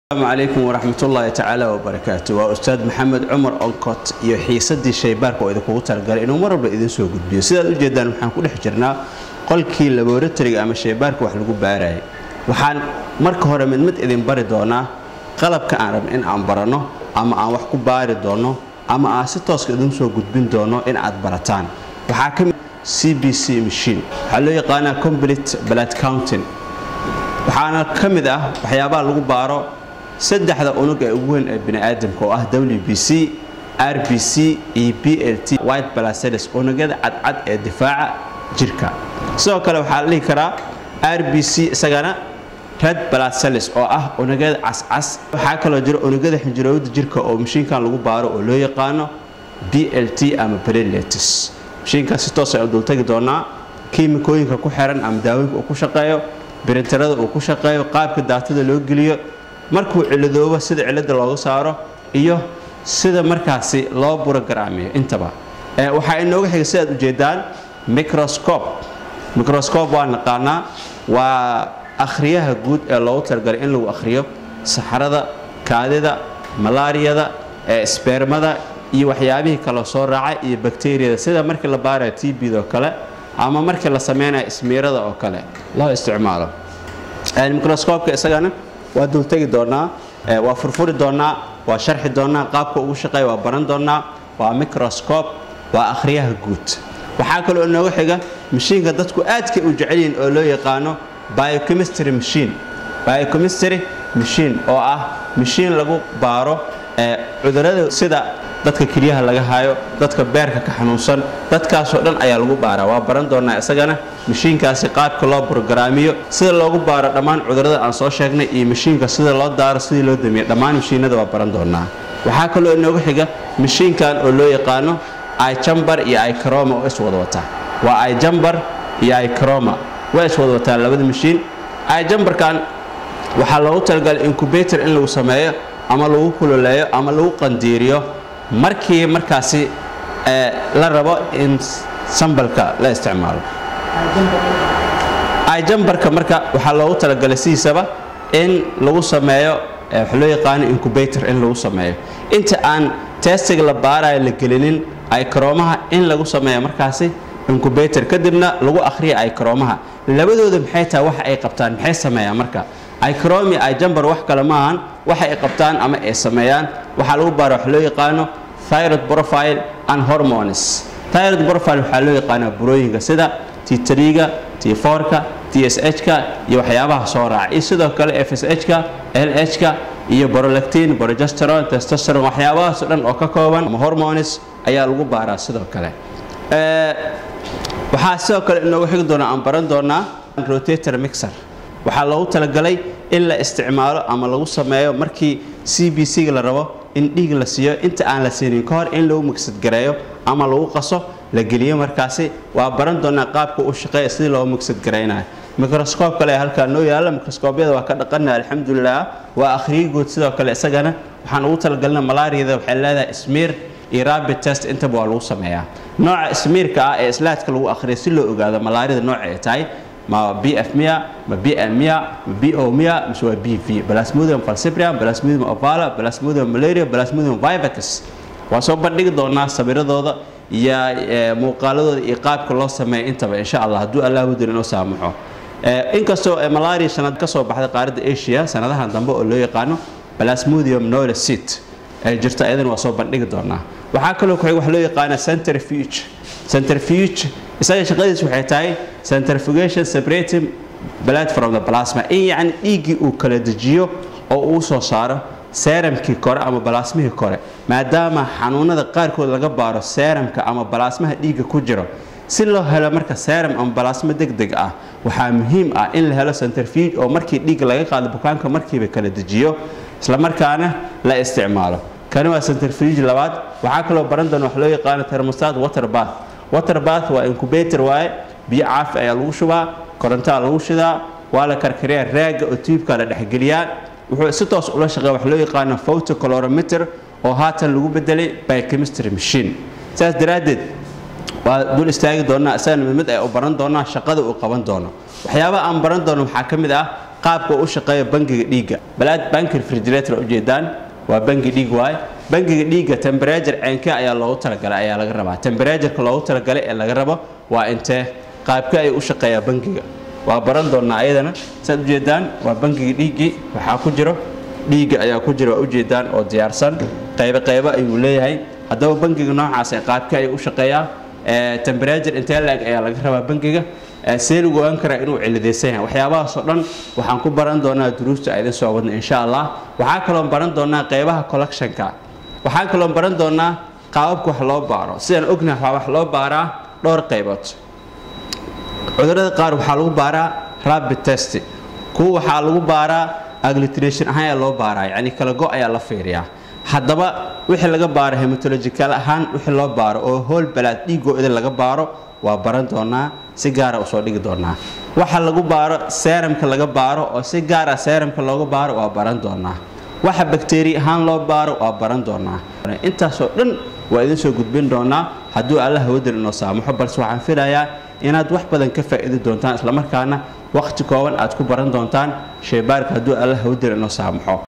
asalaamu calaykum waraxmat ullaahi tacaala wabarakaatu waa ustaad maxamed cumar onkot iyo xiisadii shaybaarka oo idinkugu talagalay inuu mar walba idin soo gudbiyo sidaad ujeedaan waxaan ku dhex jirnaa qolkii laboratoriga ama shaybaarka wax lagu baarayay waxaan marka hore mid mid idin bari doonaa qalabka aan rabno in aan baranno ama aan wax ku baari doonno ama aan si tooska idin soo gudbin doono in aad barataan waxaa ka mid c b c machine waxaa loo yaqaanaa complete blood counting waxaana ka mid ah waxyaabaha lagu baaro saddexda unug ee ugu weyn ee biniaadamka oo ah w b c r b c iyo b l t white blaceles unugyada cadcad ee difaaca jirka sidoo kale waxaa la dhihi karaa r b c isagana red blaceles oo ah unugyada cascas waxaa kaloo jira unugyada xinjirowda jirka oo mashiinkan lagu baaro oo loo yaqaano b l t ama pleletis mashiinkaas si toos ayaan dultagi doonaa kiimikooyinka ku xiran ama daawooyinka uu ku shaqeeyo birintarada uu ku shaqeeyo qaabka daatada loo geliyo markuu ciladoobo sida cilada looga saaro iyo sida markaasi loo burogaraamiyo intaba waxaa inooga xiga sidaad ujeedaan microscob microscob waa naqaanaa waa akhriyaha guud ee loogu talagalay in lagu akhriyo saxrada kaadida malaariyada sbeermada iyo waxyaabihii kale soo raacay iyo bakteriyada sida markii la baarayo t bd oo kale ama markii la samaynayo ismiirada oo kale loo isticmaalo microscopka isagana waa dultegi doonaa waa furfuri doonaa waa sharxi doonaa qaabka ugu shaqeeya waa baran doonaa waa microscob waa akhriyaha guud waxaa kaloo inooga xiga mashiinka dadku aadkay u jecelyihin oo loo yaqaano biochemistry machine biochemistry machine oo ah mashiin lagu baaro cudurada sida dadka kelyaha laga hayo dadka beerka ka xanuunsan dadkaasoo dhan ayaa lagu baaraa waa baran doonaa isagana mashiinkaasi qaabka loo brogaraamiyo sida loogu baaro dhammaan cudurada aan soo sheegnay iyo mashiinka sida loo daaro sidii loo damiyo dhammaan mashiinada waa baran doonaa waxaa kaloo inooga xiga mashiinkan oo loo yaqaano ijambar iyo icaroma oo iswada wataa waa ijambar iyo icaroma waa iswada wataa labada mashiin ijambarkan waxaa loogu talagalay incubator in lagu sameeyo ama lagu kululeeyo ama lagu qandiiriyo markii markaasi la rabo in sambalka la isticmaalo ijambarka marka waxaa loogu talagalay sidiisaba in lagu sameeyo waxa loo yaqaano incubator in lagu sameeyo inta aan testiga la baarayo la gelinin icromaha in lagu sameeyo markaasi incubator kadibna lagu akhriya icromaha labadooda maxay tahay waxa ay qabtaan maxay sameeyaan marka icromi ijambar wax kale maahan waxa ay qabtaan ama ay sameeyaan waxaa lagu baara wax loo yaqaano thyroid profile and hormones thyroid profile waxaa loo yaqaanaa burooyinka sida t3ga t4ka tsh-ka iyo waxyaabaha soo raaca iyo sidoo kale fsh-ka lh-ka iyo borolactin borogesteron testosteron waxyaabahaasoo dhan oo ka kooban ama hormones ayaa lagu baaraa sidoo kale waxaa sidoo kale inoogu xigi doonaa aan baran doonaa rotator mixer waxaa loogu talagalay in la isticmaalo ama lagu sameeyo markii c b c-ga la rabo in dhiig la siiyo inta aan la siinin ka hor in lagu migsadgareeyo ama lagu qaso la geliyo markaasi waa baran doonaa qaabka u shaqeeya sidii loogu migsadgaraynayo microscob kale ee halkaa noo yaalla microscoobyada waa ka dhaqana alxamdulilah waa akhriyo guud sidoo kale isagana waxaan ugu talagalina malaariyada waxay leedahay smiir iyo rabid test intaba waa lagu sameeyaa nooca smiirka ah ee islaadka lagu akhriyo si loo ogaado malaariyada nooca ay tahay ma bf miya ma bl miya ma bo miya mise waa b v plasmodium falciprium plasmodium ovala plasmodium malaria plasmodium vivax waa soo bandhigi doonaa sabiradooda iyo muuqaaladooda iyo qaabka loo sameeya intaba insha allah hadduu allah wadin inoo saamaxo inkastoo malaria sanad ka soo baxday qaaradda asia sanadahan dambe oo loo yaqaano plasmodium nolecit ay jirto ayadana waa soo bandhigi doonaa waxaa kaloo ku wax loo yaqaana centrifuge centrifuge isaga shaqadiis waxay tahay centrifugation separating blood from the plasma in yacni dhiiggii uu kala dejiyo oo uu soo saaro seeramkii kore ama balaasmihii kore maadaama xanuunada qaarkood laga baaro seeramka ama balaasmaha dhiigga ku jiro si loo helo marka seeram ama balaasmo deg deg ah waxaa muhiim ah in la helo centrifuge oo markii dhiigga laga qaado bukaanka markiiba kala dejiyo islamarkaana la isticmaalo kani waa centrifuge labaad waxaa kaloo baran doona wax loo yaqaano thermostat water bath water bath waa incubator waaye biyo caafi ayaa lagu shubaa korontaa lagu shidaa waa la karkariyaa raaga oo tuubka la dhexgeliyaa wuxuu si toos ula shaqeeya wax loo yaqaano photocalorimeter oo haatan lagu bedelay biochemistry machine saas daraaddeed waa dul istaagi doonaa isagana mid mid ay u baran doonaa shaqada uu qaban doono waxyaabaha aan baran doono waxaa ka mid ah qaabka u shaqeeya bangiga dhiigga balaad banki refrigerator ujeedaan waa bangi dhiig waay bangiga dhiigga temberajar ceenke ayaa loogu talagalay ayaa laga rabaa temberajarka loogu talagalay ee laga rabo waa intee qaabka ay u shaqeeyaa bangiga waa baran doonnaa ayadana saad ujeedaan waa bangiga dhiiggii waxaa ku jiro dhiigga ayaa ku jira waa ujeedaan oo diyaarsan qaybo qaybo ayuu leeyahay haddaba bangiga noocaas ee qaabka ay u shaqeeyaa temberajar intee la-eg ayaa laga rabaa bangiga see lagu ogaan karaa inuu cilidaysan yahay waxyaabahaasoo dhan waxaan ku baran doonaa duruusta idin soo wadna insha allah waxaa kaloon baran doonaa qaybaha collectionka waxaan kaloon baran doonaa qaababka wax loo baaro sidaan ognahay waa wax loo baaraa dhowr qaybood cudurada qaar waxaa lagu baaraa rapid test kuwa waxaa lagu baaraa aggliteration ahaan ayaa loo baaraa yacni kala go ayaa la fiiriyaa haddaba wixii laga baaro hematological ahaan wixii loo baaro oo hool balaad dhiigoo idin laga baaro waa baran doonaa si gaara usoo dhigi doonaa waxa lagu baaro seramka laga baaro oo si gaara seramka looga baaro waa baran doonaa waxa bakteeri ahaan loo baaro waa baran doonaa intaasoo dhan waa idin soo gudbin doonaa hadduu alla hawadal inoo saamaxo balse waxaan filayaa inaad wax badan ka faa'iidi doontaan islamarkaana waqti kooban aad ku baran doontaan shaybaarka hadduu alla hawadal inoo saamaxo